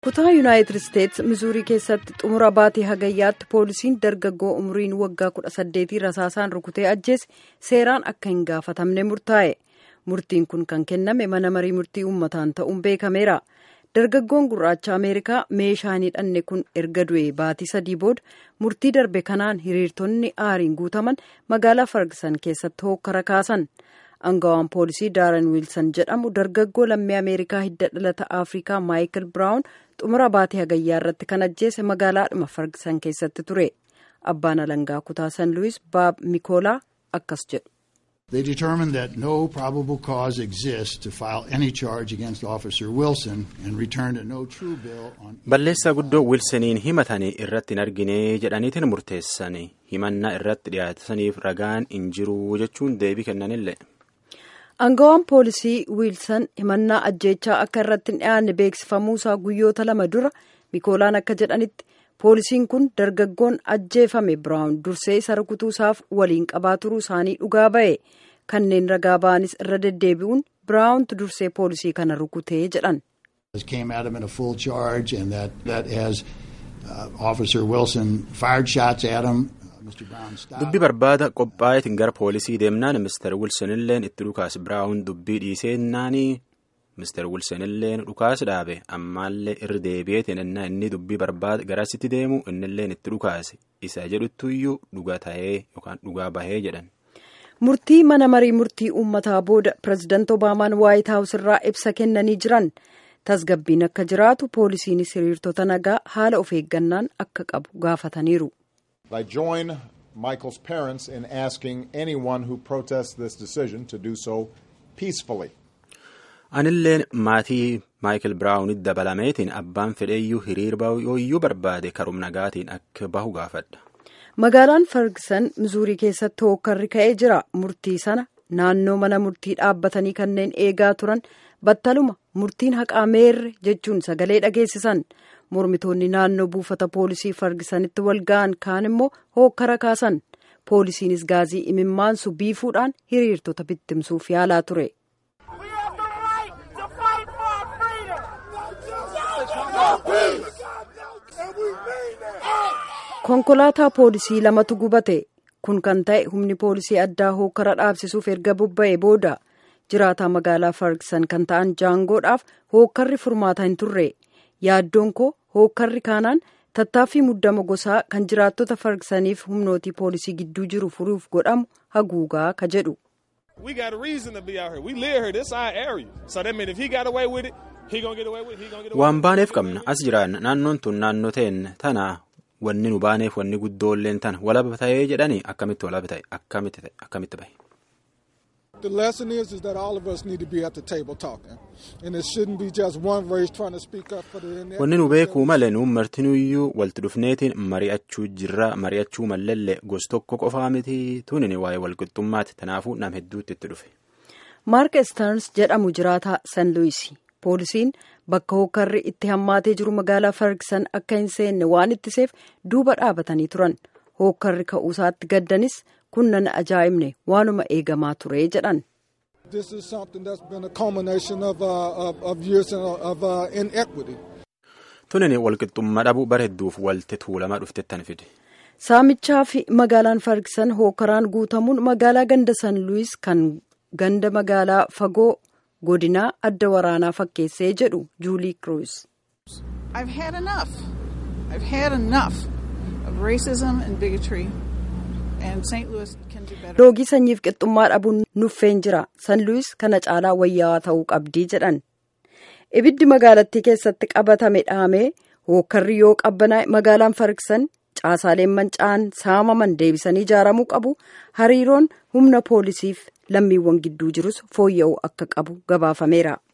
kutaa yuunaayitid isteetsi mizuurii keessatti xumura baatee hagayyaatti poolisiin dargaggoo umriin waggaa 18 rasaasaan rukutee ajjeese seeraan akka hin gaafatamne murtaa'e murtiin kun kan kenname mana marii murtii uummataan ta'uun beekameera dargaggoon gurraacha ameerikaa meeshaa hin hidhanne kun erga du'e baatii sadii booda murtii darbe kanaan hiriirtonni aariin guutaman magaalaa fargisan keessatti hookkara kaasan. angawaan poolisii daaran wiilsan jedhamu dargaggoo lammii ameerikaa hidda dhalata afrikaa maayikil biraawun xumura baatee hagayyaa irratti kan ajjeese magaalaadhuma fargisan keessatti ture abbaan alangaa kutaa san luwis baab mikoolaa akkas jedhu. They determined that no probable cause exists to file any charge against Officer Wilson and returned a no true bill on. Balleessaa guddoo Wilsoniin himatanii irratti hin argine jedhaniitiin murteessanii himannaa irratti dhiyaataniif ragaan hin jiru jechuun deebii kennanillee. Angawaan poolisii wiilsan himannaa ajjeechaa akka irratti hin dhiyaanne beeksifamuusaa guyyoota lama dura mikoolaan akka jedhanitti poolisiin kun dargaggoon ajjeefame biraawun dursee isa rukutuusaaf waliin qabaa turuu isaanii dhugaa ba'e kanneen ragaa ba'anis irra deddeebi'uun biraawuntu dursee poolisii kana rukutee jedhan. came at him in a full charge and that, that as uh, Officer Wilson fired shots at him. dubbi barbaada qophaa'eetiin gara poolisii deemnaan mister wilson illeen itti dhukaas biraawun dubbii dhiiseennaanii mister wilson illeen dhukaas dhaabe ammaallee irra deebi'eetiin innaa inni dubbii barbaada garasitti deemu innilleen itti dhukaase isa jedhuttuyyuu dhugaa ta'ee yookaan dhugaa bahee jedhan. murtii mana marii murtii uummataa booda pirezidaanti obaamaan waayit haawus irraa ibsa kennanii jiran tasgabbiin akka jiraatu poolisiinis hiriirtota nagaa haala of eeggannaan akka qabu gaafataniiru. I join Michael's parents in asking anyone who protests this decision to do so peacefully. Anilleen maatii Maayikil Biraawunitti dabalameetiin abbaan fedheeyyuu hiriir yooyyuu barbaade karum nagaatiin akka bahu gaafadha. Magaalaan Ferguson Mizuurii keessatti hookkarri ka'ee jira. Murtii sana naannoo mana murtii dhaabbatanii kanneen eegaa turan battaluma murtiin haqaa meerre jechuun sagalee dhageessisan. mormitoonni naannoo buufata poolisii fargisanitti wal ga'an kaan immoo hookkara kaasan poolisiinis gaazii imimmaansu biifuudhaan hiriirtota bittimsuuf yaalaa ture. konkolaataa poolisii lamatu gubate kun kan ta'e humni poolisii addaa hookkara dhaabsisuuf erga bobba'e booda jiraataa magaalaa fargisan kan ta'an jaangoodhaaf hookkarri furmaata hin turre yaaddoon koo hookkarri kaanaan tattaaffii muddama gosaa kan jiraattota fargisaniif humnootii poolisii gidduu jiru furuuf godhamu haguugaa ka jedhu. waan baaneef qabna as jiraanna naannoon tun naannoo teenya tana wanni nu baaneef wanni guddoolleen tana walaba ta'ee jedhanii akkamitti walaba ta'e akkamitti bahe. The lesson is, is that all of us need to be at the table talking. And it shouldn't be just one race trying to speak up for the Wanni nu beekuu malee nuun martinuyyuu walti dhufneetiin mari'achuu jirra mari'achuu mallallee gos tokko qofaa miti tunin waa'ee walqixxummaati tanaafuu nam hedduutti itti dhufe. Maark Stearns jedhamu jiraataa San Luis. Poolisiin bakka hookkarri itti hammaatee jiru magaalaa Ferguson akka hin seenne waan ittiseef duuba dhaabatanii turan. Hookkarri ka'uusaatti gaddanis kun nan ajaa'ibne waanuma eegamaa ture jedhan. This is something that's been a culmination of, uh, of, of years of uh, inequity. Tunin walqixxummaa dhabuu bara hedduuf walti tuulamaa dhuftettan fide. Saamichaa fi magaalaan Fargisan hookkaraan guutamuun magaalaa ganda San Luis kan ganda magaalaa fagoo godinaa adda waraanaa fakkeessee jedhu Juulii Kruus. I've had enough. I've had enough of racism and bigotry. Loogii sanyiif qixxummaa dhabuun nuffeen jira. San Luis kana caalaa wayyaawaa ta'uu qabdii jedhan. Ibiddi magaalattii keessatti qabatame dhaamee hookkarri yoo qabbanaa'e magaalaan Fargisan caasaaleen manca'an saamaman deebisanii ijaaramuu qabu. Hariiroon humna poolisiif lammiiwwan gidduu jirus fooyya'uu akka qabu gabaafameera.